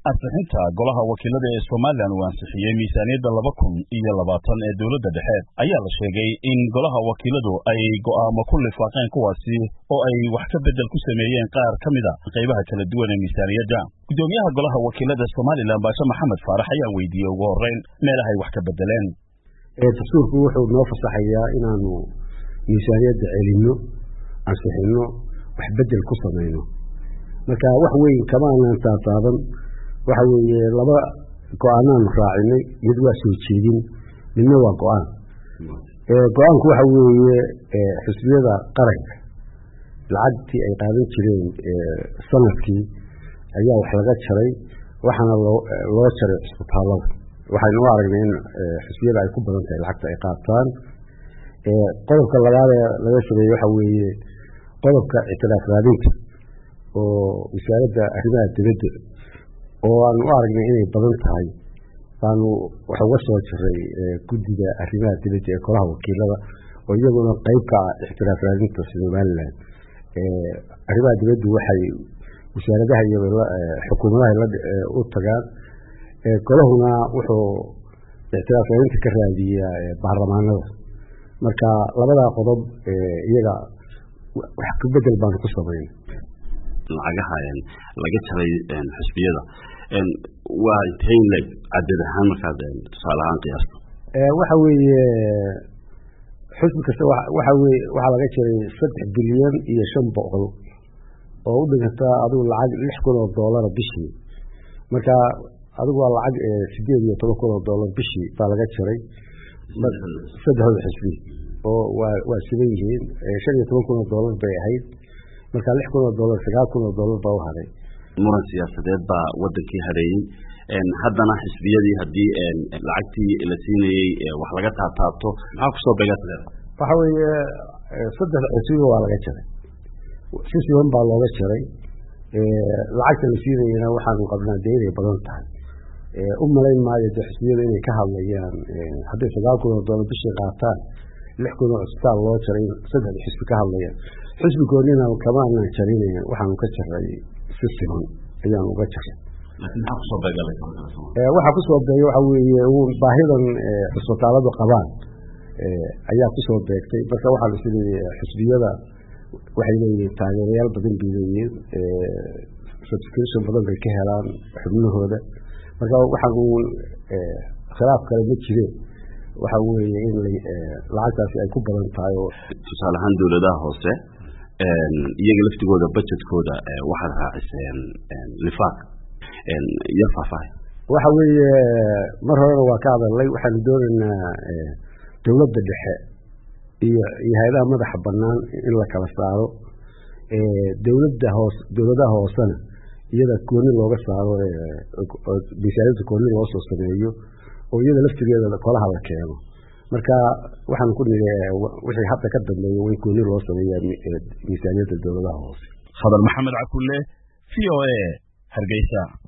ansixinta golaha wakiilada ee somalilan uu ansixiyey miisaaniyadda laba kun iyo labaatan ee dowladda dhexe ayaa la sheegay in golaha wakiiladu ay go'aamo ku lifaaqeen kuwaasi oo ay wax ka beddel ku sameeyeen qaar ka mid a qaybaha kala duwan ee miisaaniyadda guddoomiyaha golaha wakiilada somalilan baashe maxamed faarax ayaa weydiiyey ugu horreyn meelahay wax ka beddeleen dastuurku wuxuu noo fasaxayaa inaanu miisaaniyadda celinno ansixinno wax beddel ku samayno marka wax weyn kama aanaan taataaban waxa weeye laba go-aanaanu raacinay mid waa soo jeedin midna waa go-aan go-aanku waxa weeye xisbiyada qaranka lacagtii ay qaadan jireen sanadkii ayaa wax laga jaray waxaana loo jaray cisbitaallada waxaynu u aragnay in xisbiyada ay ku badan tahay lacagta ay qaataan qodobka labaad ee laga sameeyey waxa weeye qodobka ictilaaf raadinta oo wasaaradda arrimaha dibadda oo aanu u aragnay inay badan tahay baanu wax uga soo jiray guddiga arrimaha dibadda ee golaha wakiilada oo iyaguna qeyb ka ah ixtiraaf raadinta somalilan arrimaha dibaddu waxay wasaaradaha iyo xukuumadaha u tagaan golahuna wuxuu ixtiraaf raadinta ka raadiyaa baarlamaanada marka labadaa qodob iyaga wax ka bedel baanu ku sameyn lacagaha laga jaray xisbiyada waa intee leg cadad ahaan markaad tusaale ahaan qiyaasto waxa weeye xisbi kasta waxa weye waxaa laga jaray saddex bilyan iyo shan boqol oo u dhiganta adigu lacag lix kun oo doolara bishii marka adigu waa lacag sideed iyo toban kun oo doolar bishii baa laga jaray saddexdooda xisbi oo waa waa siban yihiin shan iyo toban kun oo doolar bay ahayd marka lix kun oo doolar sagaal kun oo doolar baa u haray muran siyaasadeed baa wadankii hareeyey haddana xisbiyadii haddii lacagtii la siinayey wax laga taataabto maxaa kusoo beegatadee waxa weeye saddexda xisbiga waa laga jaray si siban baa looga jaray lacagta la siinayana waxaanu qabnaa dee inay badan tahay u malayn maayo de xisbiyada inay ka hadlayaan hadday sagaal kun oo doolar bishii qaataan lix kun oo cisbitaal loo jaray saddexda xisbi ka hadlayaan xisbi goonina kama aanaan jarinayn waxaanu ka jaray si siman ayaanu uga jaray maxaa kusoo beegalay waxaa kusoo beegay waxa weeye baahidan cisbitaaladu qabaan ayaa kusoo beegtay marka waxaa la isleeyahay xisbiyada waxay leeyihiin taageerayaal badan bay leeyihiin subscription badan bay ka helaan xubnahooda marka waxaan uun khilaaf kale ma jireen waxa weeye in lacagtaasi ay ku badan tahay oo tusaale ahaan dowladaha hoose iyaga laftigooda budgetkooda waxaad raaciseen lifaaq iyo faahfaahay waxa weeye mar horena waa ka hadalnay waxaanu doonaynaa dowladda dhexe iyo iyo hay-adaha madaxa banaan in la kala saaro dowladda hoos dowladaha hoosena iyada gooni looga saaro miisaaniyadda gooni loo soo sameeyo oo iyada laftigeeda kolaha la keeno marka waxaan ku niri wixii hadda ka dambeeya way gooni loo sameeyaa miisaaniyadda dowladaha hoose khadar maxamed cakulle v o a hargeysa